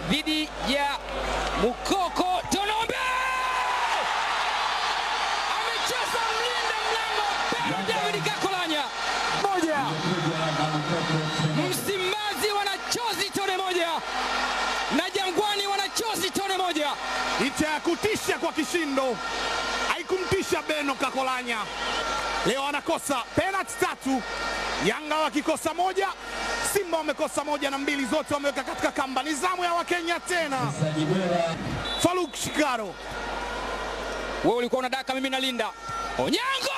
dhidi ya Mukoko Tonombe. Amecheza mlinda mlango Pedro David Kakolanya. Moja. Msimbazi wanachozi tone moja na Jangwani wanachozi tone moja. Licha ya kutisha kwa kishindo, haikumtisha Beno Kakolanya. Leo anakosa penalti tatu, Yanga wakikosa moja, Simba wamekosa moja na mbili zote wameweka katika kamba. Ni zamu ya Wakenya tena. Faruk Shikaro Wewe ulikuwa unadaka, mimi nalinda. Onyango